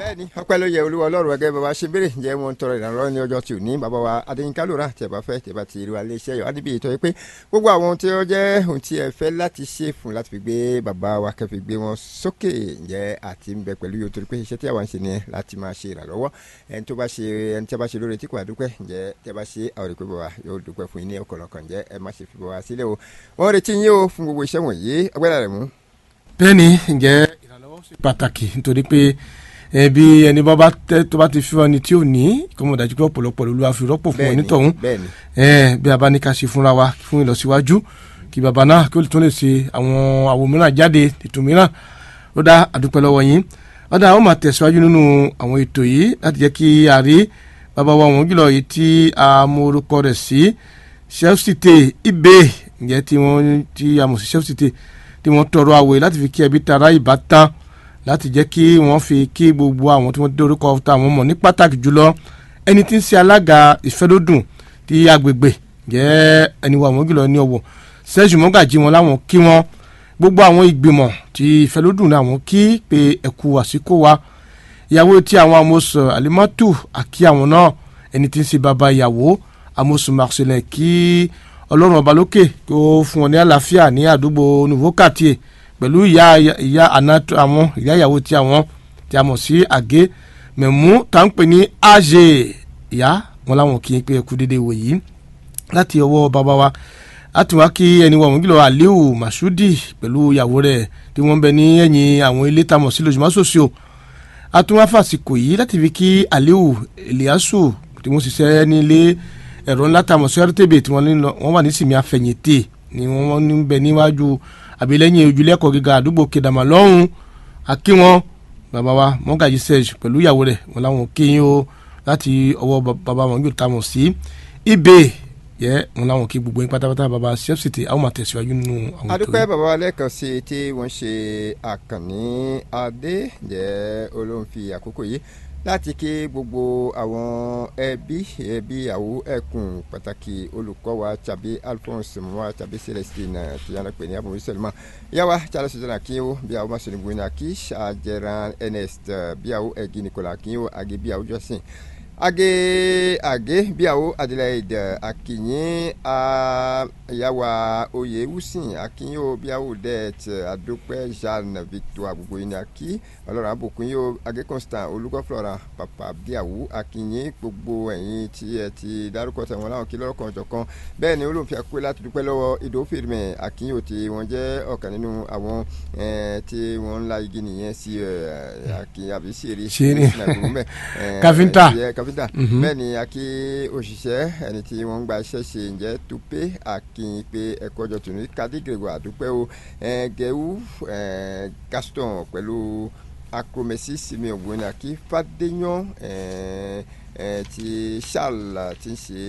bẹ́ẹ̀ni ọpẹ́ ló yẹ olúwa ọlọ́run ẹgẹ bàbá ṣe béèrè ǹjẹ́ wọn ń tọrọ ìrànlọ́wọ́ ní ọjọ́ tí ò ní bàbá wa adéyínká lóra tí ẹ bá fẹ́ tí ẹ bá ti rí wa lé iṣẹ́ yọ adébíyì tó yẹ pé gbogbo àwọn ohun tí ó jẹ́ ohun tí ẹ fẹ́ láti ṣe fún láti fi gbé bàbá wa kẹ́ fi gbé wọn sókè ǹjẹ́ àti ń bẹ pẹ̀lú yóò torí pé iṣẹ́ tí àwa ń ṣe ni láti máa ṣe ìrànlọ́wọ́ ẹni tó bá ṣe ẹni tí a bá ṣe lóore tí kò àdúpẹ́ ǹjẹ́ tí a bá ṣe àwọn ìpè bàbá yóò dúpẹ́ fún yín ní ọ̀kọ̀ọ̀kan ǹjẹ́ ẹ má ṣe fi bàbá sílẹ̀ o wọ́n retí yín o fún gbogbo iṣẹ́ wọ̀nyí ọgbẹ́dà rẹ̀ mú. bẹ́ẹ̀ni ǹjẹ́ ìrànlọ́wọ́ ṣe pàtàkì nítorí pé ẹbí ẹni bá tẹ tó bá ti fi wọn ni tí ò ní kó mọ̀ dájú pé ọ̀pọ̀lọpọ̀ ló wá fi rọ́pò fún onítọ̀hún bẹ́ẹ̀ni ẹ bí a bá ní ká ṣe fúnra wa fún ìlọsíwájú kí bàbá náà kí ó tún lè ṣe àwọn àwo mìíràn jáde ètò mìíràn ó dá àdúpẹ́ lọ́wọ́ yín ó dá àwọn máa tẹ̀síwájú nínú àwọn ètò yìí láti jẹ́ kí a rí bàbá wa wọn jùlọ yìí tí a mọ orúkọ rẹ̀ sí Chelsea ibè ǹjẹ́ tí wọ́n tí a mọ̀ sí Chelsea tí wọ́n tọrọ àwẹ̀ láti fi kí ẹbí tara ìbátan láti jẹ́ kí wọ́n fi kí gbogbo àwọn tí wọ́n dé orúkọ ta àwọn mọ̀ ní pàtàkì jùlọ ẹni tí ń ṣe alága ìfẹ́lódùn ti agbègbè jẹ́ ẹni wa àwọn jùlọ ní ọ̀wọ̀ sẹ́jú mọ́gàjì wọn láwọn kí wọ́n gbogbo àwọn ìgbìmọ̀ ti ìfẹ́lódùn làwọn kí pé ẹ̀kú àsìkò wa ìyàwó tí àwọn amósùn alimọ́tù àkí àwọn náà ẹni tí ń ṣe bàbá ìyàwó amósùn marcelin kí ọlọ́run ọba lókè kó fún wọn ní àlàáfíà ní àdúgbò nouveau quartier pẹ̀lú ìyá ìyá àná àwọn ìyá ìyàwó tí àwọn tí a mọ̀ sí àgé mẹ̀mú tá ń pè ní àjè ìyá wọn láwọn kì í pé ẹkú dédé wò yìí láti ọwọ́ bàbá wa láti wá kí ẹni wọn gílọ̀ aliu masudi pẹ̀lú ìyàwó rẹ̀ tí wọ́n bẹ ní ẹ̀yìn àwọn ilé tá a mọ̀ sí lójúmọ́ sòsò àtúnwáfàsìkò yìí láti fi kí aliu eliasu tí wọ́n ṣiṣẹ́ ní ilé ẹ̀rọ ńlá tá a mọ̀ sí rtb tí wọ́n wà ní sinmi afẹ̀yìntì ni wọ́n ń bẹ níwájú àbí lẹ́yìn ojúlẹ́kọ̀ọ́ gíga àdúgbò kedama lọ́hùn akí wọn bàbá wa mọ́gàjì serge pẹ̀lú ìyàwó rẹ̀ wọn làwọn kéyìn o láti ọwọ́ bàbá wọn yóò ta mọ̀ sí ibè yẹ wọn làwọn kí gbogbo yín pátápátá bàbá sefcity àwọn máa tẹ̀síwájú nínú àwọn ètò adúpẹ́ bàbá wa lẹ́ẹ̀kan sí i tí wọ́n ṣe àkànní adé jẹ́ olóhùn fi àkókò yìí láti kí gbogbo àwọn ẹbí ẹbí àwọ ẹkùn pàtàkì olùkọ́ wa tàbí alphonse mwa tàbí celestine tìyànà pè ní abúlé sẹlẹmà yàwá charles jọna kí ó bí àwọn masoni gbóná kí àjẹrán ernest bí àwọn ẹgì nicola kí ó àgé bí àwọn jọ́sìn age age bí àwọn adelaide akínyìn àyàwó oyè wùsìn akínyìn ó bí àwọn det adópẹ́ jeanne victoire gbogbo yìí ní akí ọlọ́run àbùkún yìí ó age constant olùkọ́ flora papa bíàwó akínyìn gbogbo ẹ̀yìn tí ẹ ti dárúkọ tẹ̀wọ̀n láwọn kí lọ́rọ̀kan ọ̀jọ̀kan bẹ́ẹ̀ ni olóhùn fi àkókò láti dúpẹ́ lọ́wọ́ ìdó fèrèmẹ̀ akínyìn ó ti wọ́n jẹ́ ọ̀kan nínú àwọn tí wọ́n ń la igi nìyẹn sí akínyìn àbí sèré káfíńtà káfíńtà bẹ́ẹ̀ ni akí òṣìṣẹ́ ẹni tí wọ́n ń gba iṣẹ́ ṣe ǹjẹ́ tupe akínyìn pé ẹ̀kọ́ ọjọ́ tòun kádìgìrìwò àdúpẹ́ o gẹ̀ẹ́wù gaston pẹ̀lú akromesi simeon gbóná kí fàdéyàn ti charles ti ń ṣe